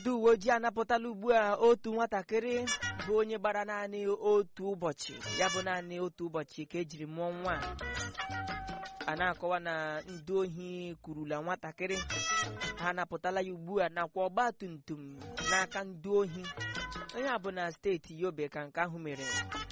ndị uwe ojii anapụtala ugbu a otu nwatakịrị bụ onye gbara naanị otu ụbọchị ya bụ naanị otu ụbọchị ka ejiri mụọ nwa a na-akọwa na ndị ohi kurula nwatakịrị ha anapụtala ya ugbu a nakwa ọgba tum tum n'aka ndị ohi onye a bụ na steeti yobe ka nke ahụ mere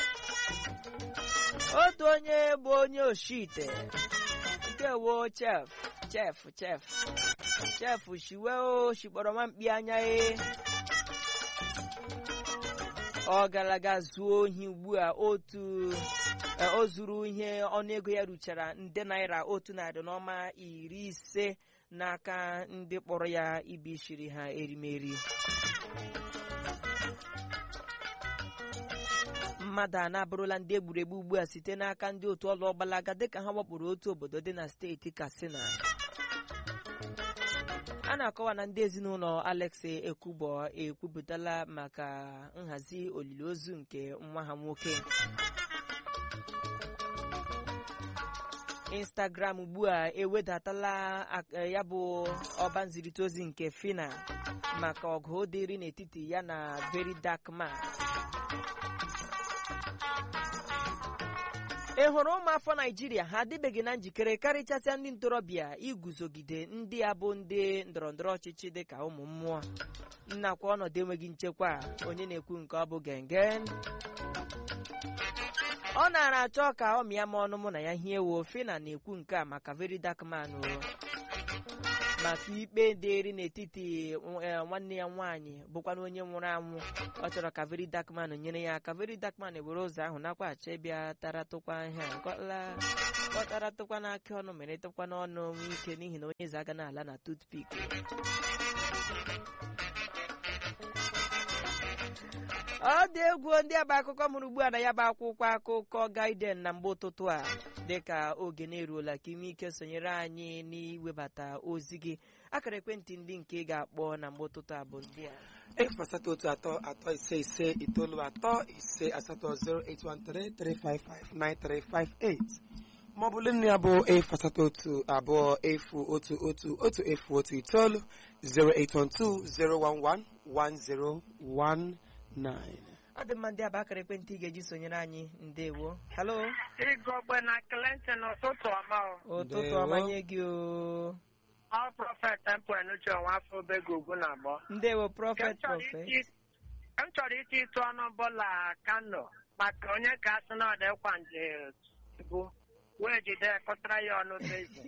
otu onye bụ onye oshite nke wo chef chef chef chef shiwe o shikpọrọ nwamkpi anya e ọ gara aga zuo ohi ugbu a otu o zuru ihe ọnụego ya ruchara nde naira otu narị n'ọma iri ise n'aka ndị kpọrọ ya ibi shiri ha erimeri mmadụ a na-abụrụla ndị egburegbu ugbu a site n'aka ndị otu ọlụ ọgbalaga dịka ha wakporo otu obodo dị na steeti katsina a na-akọwa na ndị ezinụlọ alex ekwubo ekwupụtala maka nhazi olili ozu nke nwa ha nwoke instagram ugbu a ewedatala ya bụ ọba nzirịta ozi nke fina maka ọgụ dịrị n'etiti ya na very dark man ị hụrụ ụmụafọ naijiria ha adịbeghị na njikere karịchasịa ndị ntorobịa iguzogide ndị a bụ ndị ndọrọndọrọ ọchịchị dịka ụmụ mmụọ nnakwa ọnọdụ enweghị nchekwa onye na-ekwu nke ọ bụ gengen ọ nara achọ ka ọ mịa m ọnụ mụ na ya hie wo fina na-ekwu nke a maka very dark man maka ikpe dịrị n'etiti nwanne ya nwaanyị bụkwana onye nwụrụ anwụ ọ chọrọ ka very dark man nyere ya aka very dark man were ụzọ ahụ nakwa achọ ịbịa taratụkwa ihe ọ taratụkwa n'aka ọnụ mere tụkwa n'ọnụ nwe ike n'ihi na onye eze aga n'ala na toothpick ọ dị egwu ndị aba akụkọ mụrụ ugbu a na ya bụ akwụkwọ akụkọ gaiden na mgbe ụtụtụ a dịka oge na-eruola ka ime ike sonyere anyị n'iwebata ozi gị akara ekwentị ndị nke ị ga-akpọ na mgbe ụtụtụ a bụ ndị a efu asatọ otu atọ atọ ise ise itoolu atọ ise asatọ 08133559358 maọbụ nne ya bụ efu asatọ otu abụọ efu otu otu otu efu otu itoolu 08120111019 ọ dị mma ndị aba akara ekwentị ị ga-eji sonyere anyị ndewo halo Igogbe na Clinton ụtụtụ ọma o. ụtụtụ Ndewo. ọmanye gị o Ọ prọfet Temple Enuche nwa afọ obego ugwu na abụọ. ndewo Ka m prọfet chọrọ prọfet iti- ka m chọrọ iti ịtụ ọnụ bụla Kano maka onye ka asị na ọdịkwa nje bụ wee jide kụtara ya ọnụ bezi.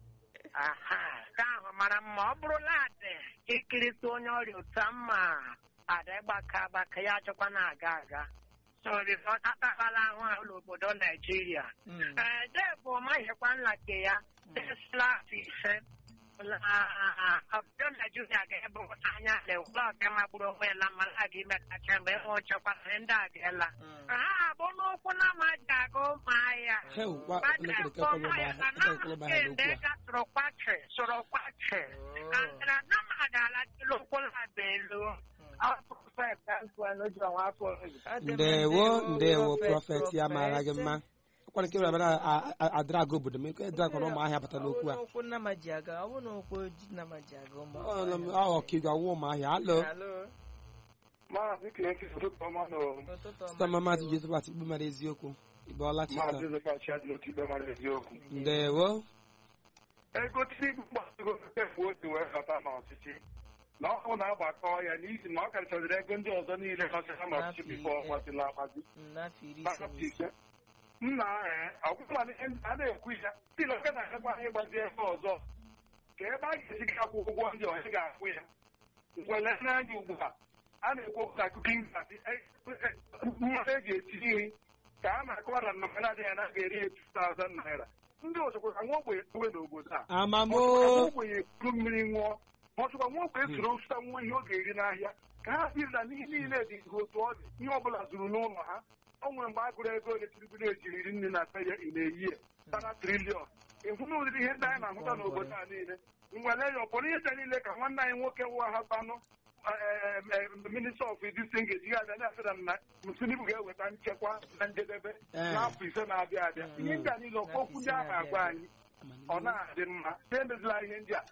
Aha, ka ahụ mara mma ọ bụrụla adị ikirịta onye ọrịa otu a mma ada gbaka agbaka ya achọkwa na-aga aga. So, ọ takala ahụ ahụ n'obodo Naijiria. Mm. Ee, Debụ maghịkwa nlake ya tesla afọ ise na obodo Naijiria ga-ebu anya na-ewula ọga magburu onwe ya na mara aga ime kacha mgbe ịhụ nchekwa na ndị a ga-ela Mm. ha abụ n'ụkwụ na amaghị aga ụmụahịa Heu, wa- Mmadụ elekere akpọ kekọrọ ụmụahịa ụmụahịa- na elekere ụmụahịa namaghị ndị n'okwu a. ga sụrụ kwachi sụrụ kwachi Oh. andịra na mmadụ alatịla ụkwụ na-aba elu ọ prọfet Temple Enuche nwa afọ obego. Ọ dị mma, ndewo ndewo prọfet, prọfet ya maara gị mma ọkwara nke bịara adrag obodo m ekwe drag na ụmụahịa bata n'okwu a Ọ bụ n'ụkwụ nnama ji aga ọ bụ n'ụkwụ ji nnama ji aga ụmụ ọkigwe ọwụ ụmụahịa alo Alo, Maazị Clinton ụtụtụ ọma nọ ụtụtụ ọma. sita mama maazị joseph atikpu mara eziokwu ịbọọla chisa Maazị Ezekiel Adị n'otu ikpe mara eziokwu. ndewo Ego Tinubu gbasoro efu otu wee bata n'ọchịchị na ọ na-agbakọ ya n'ihi na ọ karịchaziri ego ndị ọzọ niile gbasara n'ọchịchị bifo ọ gbazila agbazi Mm, n'afọ iri ise na n'afọ ise. ise. Nna ee ọgwụgwa a na-ekwu ya ndị na oke na-agakwa ịgbazi ebe ọzọ ka ebe a ga-esi gị akwụ ụgwọ ndị ọzọ ga-akwụ ya ngwele n'anya ugbu a a na-ekwu okwu na kukin gazi mmanụ eji esi nri ka a na-akọwa na nnọkọ adịghị anaghị eri ya 2000 naira ndị ọzọkwa ka nwa ogbenye ewe n'obodo a amamo nwa ogbenye kuru mmiri ṅụọ ma ọchọkwa nwa ogbenye soro zụta nwa ihe ọ ga-eri n'ahịa ka ha biri na n'ihe niile dị ihe otu ọ dị ihe ọ bụla zuru n'ụlọ ha o nwere mgbe a gụrụ ego ole Tinubu na-ejiri iri nri na be ya ị na-eyi ya tara triliọn ịhụ na ụdịrị ihe ndị anyị na-ahụta n'obodo a niile nwere ya ọ bụrụ ihe ndị niile ka nwanne anyị nwoke wụwa ha banụ minista of distin ga-eji ya abịa na-asị na Tinubu ga-eweta nchekwa na njedebe Ee. n'afọ ise na-abịa abịa ihe ndị a niile ọkwa okwu ndị a na-agwa anyị ọ na-adị mma na emezila ihe ndị a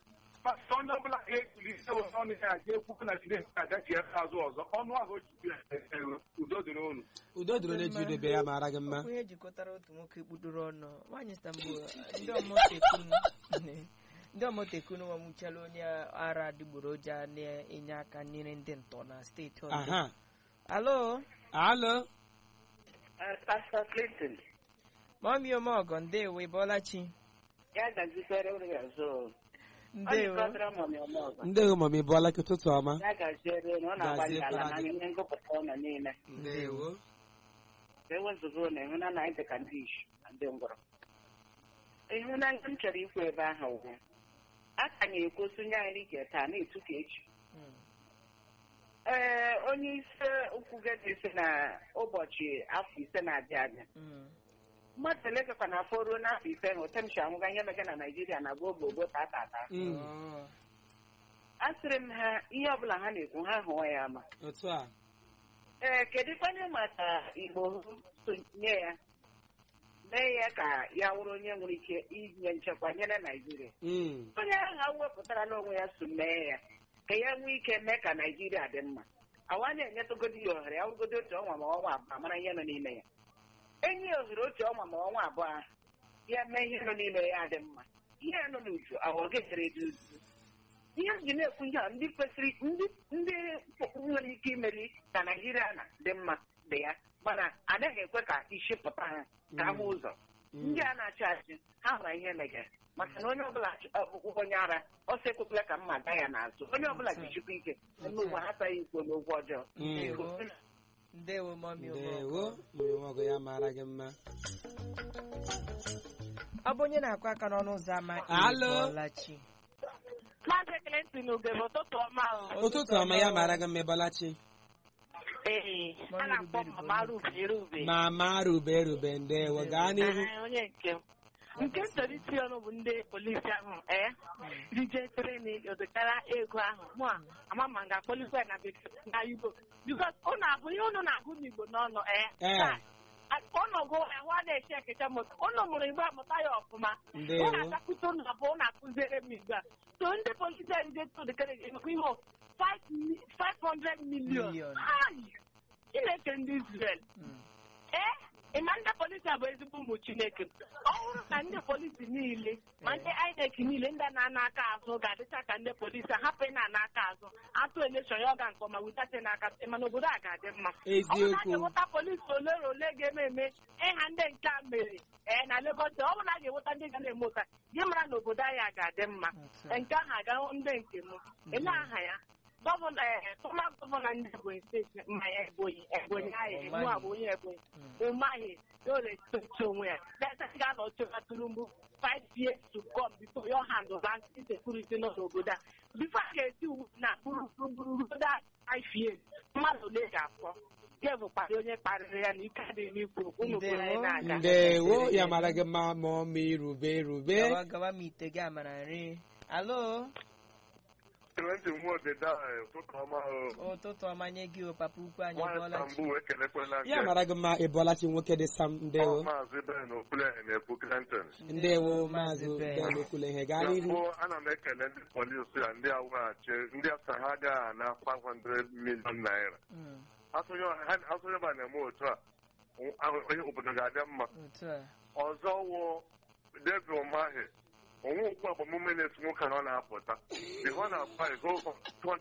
pastọ onye ọbụla ga-ekuli ise were ọnụ ya ga ekwu na Chineke agachi ebe azụ ọzọ ọnụ ahụ ojibi udo dịrị unu udo dịrị onye ji idobe ya mara gị mma onye jikọtara otu nwoke kpudoro ọnụ nwaanyị stambul ndị ọmọtekunu ndị ọmọtekunu nwamụchala onye ara adịgboroja na-enye aka nyere ndị ntọ na steeti ọzọ aha alo alo Pastor Clinton mọmi omeọgọ ndewo ịbọlachi ya gazikwere ụlọ ya zo ndewo ndewo mami bụọla gị ụtụtụ ọma ya gaziere na ọ na-agbalị ala Gaziekwara na gị. ihe ngụpụta ụlọ niile ndewo ka ewezụga ụlọ ịhụ na anyị dị ka ndị ishi na ndị ngwọrọ ịhụnanya m chọrọ ikwu ebe ahụ ugwu a ka na-ekwu sonye anyị ike taa na-etu ka echi Mm. ee onye isi ukwu gedi si na ụbọchị afọ ise na-abịa abịa Mm. mmadụ ole kakwa na afọ ruo n'afọ ise ahụ temshi anwụga ihe mega na naijiria na gbo gbogbo tata ata Mm, Oh. asịrị m ha ihe ọbụla ha na-ekwu ha hụọ ya ama otu a ee kedu kwanye maka igbo sonye ya mee ya ka ya wụrụ onye nwere ike inye nchekwa nyere naijiria Mm, onye ahụ wepụtara n'onwe ya so mee ya ka ya nwee ike mee ka naijiria dị mma awa na-enyetụgodi ya ohere ya wụrụgodi otu ọnwa ma ọnwa abụọ mara ihe nọ n'ime ya enyi ya ohere otu ọnwa ma ọnwa abụọ ahụ ya mee ihe nọ n'ime ya dị mma ihe nọ n'uju awa ga-ejere dị uju ihe m ji na-ekwu ihe a ndị kwesịrị ndị ndị nwere ike imeri ka naijiria na dị mma dị ya mana anaghị ekwe ka isi pụta ha ka ahụ ụzọ ndị a na-achị achị ha hụrụ ihe megara maka na onye ọbụla ọkpụkpụ onye ara ọsọ ekwekwala ka mma gaa ya n'azụ onye ọbụla ga-echukwa ike eme ụwa ha taghị ikwo n'okwu ọjọọ ndewo ndewo mọmi ndewo omeọgọ mmiri ọgụ ya mara gị mma ọ bụ onye na-akụ aka n'ọnụ ụzọ ama Alo. ịbọlachi Maazị Clinton ugebe ụtụtụ ọma o. ụtụtụ ọma ya mara gị mma ịbọlachi Ee, a na-akpọ m mama Rube Rube. mama rube rube ndewo gaa n'ihu Ee, onye nke m. Nke m chọrọ iti ọnụ bụ ndị polisi ahụ ee rije treni odekara ego ahụ mụ a ama ma m ga-akpọlikwa ya na bekee na Igbo bikos ụnụ abụ ihe ụnụ na-agụ n'Igbo n'ọnụ ee Ee. taa, a- ụnụ gụ ahụ a na-eche ekecha moto ụnụ mụrụ Igbo amụta ya ọfụma Ndewo. ụnụ agakwute ụnụ abụọ ụnụ akụziere m Igbo a so ndị polisi a rije todekara emekwa ihe o, five mi- 500 million Million. Ai! Chineke ndị Israel Mm. ee ịma ndị polisi a bụ ezigbo ụmụ chineke ọ bụrụ na ndị polisi niile ma ndị INEC niile ndị na-ana aka azụ ga-adịcha ka ndị polisi a hapụ ị na-ana aka azụ atụ elekshọn ya ọ ga nke ọma witata n'aka mana obodo a ga-adị mma ọ bụrụ na a eziokwu ga-enweta polisi ole na ole ga-eme eme ịha ndị nke a mere ee na Lagos steeti, ọ bụrụ na a ga-enweta ndị ga na-eme ụta gị mara na obodo anyị a ga-adị mma Otu a. nke ahụ aga ndị nke m ele aha ya gọvanọ ee fọma gọvanọ ndị Ebonyi steeti ma ya Ebonyi Ebonyi ahụ mụ a bụ onye Ebonyi ụmaghị dole steeti onwe ya data ga-anọ chọta Tinubu five years to come before your hand of insecurity nọ n'obodo a before a ga-esi uwe na gburugburu a five years mmadụ ole ga-afọ ya bụkwara onye kparịrị ya na ike adịghị n'ikwu ụmụ obodo anyị na-aga ndewo ya mara gị mma ma ọmị rube rube gawa gawa ma ite gị amara nri alo Clement Nwodida ụtụtụ ọma ụtụtụ ọma nye gị o papa ukwu anyị nwaanyị bọlachi Stambul ekelekwela ya mara gị mma ịbọlachi nwoke dị sam ndewo maazị Ben Okwuleghe na-ekwu Clinton ndewo maazị Ben. ben okwule ihe gaa na n'ihu mbụ ana m ekele ndị polisi a ndị awụghachi ndị asa ha agaghị ana 500 million naira Mm, asụnye ha- asụnye ba na-eme otu a ahụ- onye obodo ga-adị mma otu a ọzọ wụ David Umahi onwe okwu agbamume na-esi nwoke na ọ na-apụta ihe ọ na-akpa ego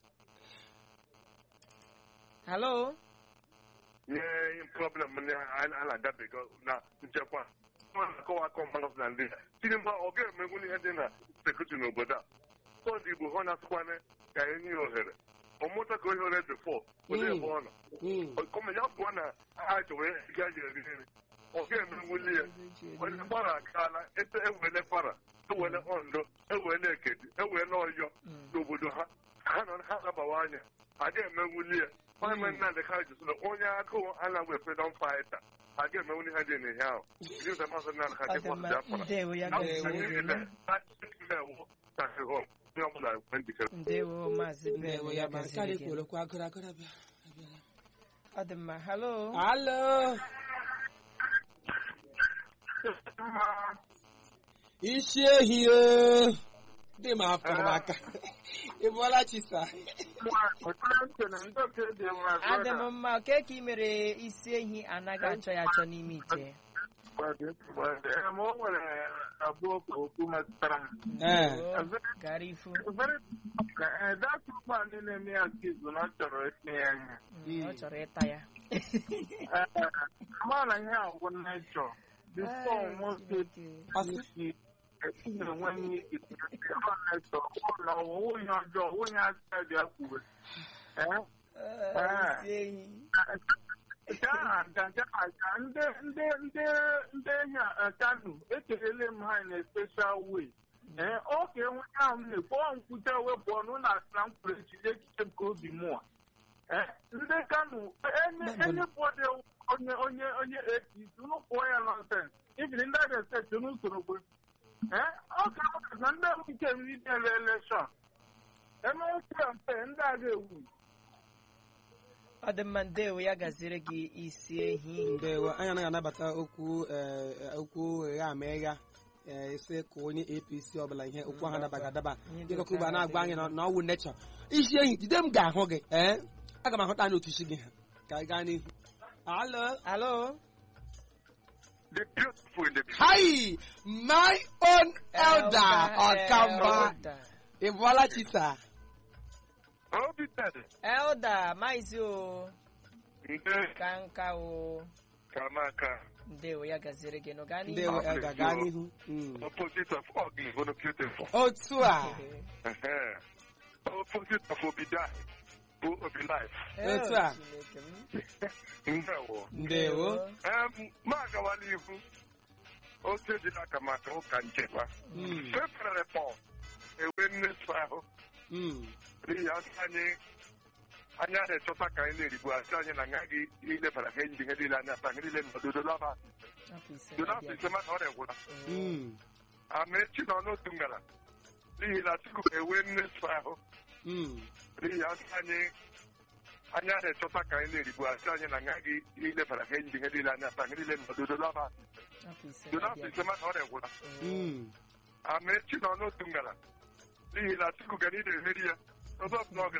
halo nye problem ndị a na-agabiga na nchekwa ọ na-akọwa akọ mmanụ na ndị tinimba ọ ga-emegbu ihe dị na sekuriti n'obodo a tọdụ igbo ha na-asịkwana ka enye ya ohere ọmụta ka ohere bifọ olee ebe ọ nọ Mm, kọma ya pụọ na ha chọrọ ga ji eri nri ọ ga-emenwuli ya onye gbara akaala ete ewele kwara ewele ondo ewele ekedi ewele ọyọ Mm. n'obodo ha ha nọ ha nabawa anya a ga-emenwuli ya onye nnadị ka jụsịrị onye agụụ anaghị freedom fighter a ga-emenwuli ha dị n'ihe ahụ jizọ masị na ha ọ dị dịkwa mma Biafra ndewo ya gaziri onye ọbụla ekwe njikere ndewo maazị ben ndewo ya ya mara gaziri karị gị kwolokwa agụrụ agụrụ abịa abịala. ọ dị mma halo alo isi ehi o dị m afọ m aka ị bụọla chisa adị m mma ke ka ị mere isi ehi anaghị achọ ya achọ n'ime ite ma o nwere abụọ ka okwu metụtara m. ee Oo, gara ifu datụ ụgbọala na-eme ya skizu na ọ chọrọ itinye ya ihe Mm, ọ chọrọ ịta ya ama na ihe a bụ nechọ bifo Ai, nwoke Chineke. isi na-enwe ihe ike ọ nechọ ụlọ ọwụwụ ihe ọjọọ onye aka dị akwuwe Ah, isi ehi nke ahụ gaga aga ndị ndị ndị ndị ehi a kanu ekelele m ha na special way ee oke nwe ahụ m na-ekwu ọ nkwute wepụ ọnụ na asị na mkpụrụ echiche echiche nke obi mụọ ee ndị kanu enye bọdụ onye onye onye apc unu pụọ ya nọnsens ibiri ndị abịa steeti unu soro kwe ee ọ ka ọ na ndị nke mmiri ele elekshọn emewekwa mpe ndị a ga-ewu ọ dị mma ndewo ya gaziri gị isi ehi ndewo anyị anaghị anabata okwu eh, eh, okwu gha ma ịgha eh, isi ka onye apc ọbụla ihe okwu ahụ adabaghị adaba Ihe dị dịka oke okwu a na-agwa anyị adịghị na- na ọwụ nechọ isi ehi jide m ga-ahụ gị ee aga m ahụta anya otu isi gị ha ka anyị gaa n'ihu alo alo the beautiful in the hi my own elder ọkamba Elda. ị bụọla chisa obi tede elda maizi o nde ka nka o kamaka ndewo ya gaziri gị nụ gaa n'ihu ndewo elder gaa n'ihu Mm. opposite of ugly but beautiful otu a Ehe. opposite of obidai bụ obi life Otu a. Chineke m. ndewo ndewo Em, ma agawa n'ihu oche dị n'aka maka ụka nchekwa Mm. fefere pọl ewe mmefu ahụ Mm. n'ihi asị anyị anyị a na-echọta ka anyị na-erigbu asị anyị na agaghị ilebara ha enyi ihe niile anya taa ihe niile nọdodo laba Afọ ise dodo afọ na-abịa. ise mana ọ na-egwụla Mm. amechi nọ n'otu ngara n'ihi na chukwu ewe mmefu ahụ Mm. n'ihi asị anyị anyị a na-echọta ka anyị na-erigbu asị anyị na agaghị ilebara ha enyi ihe niile anya taa ihe niile nọdodo laba Afọ ise dodo afọ na-abịa. ise mana ọ na-egwụla Mm. amechi nọ n'otu ngara n'ihi na chukwu gara ị na-emeri ya ọzọ bụ na ọ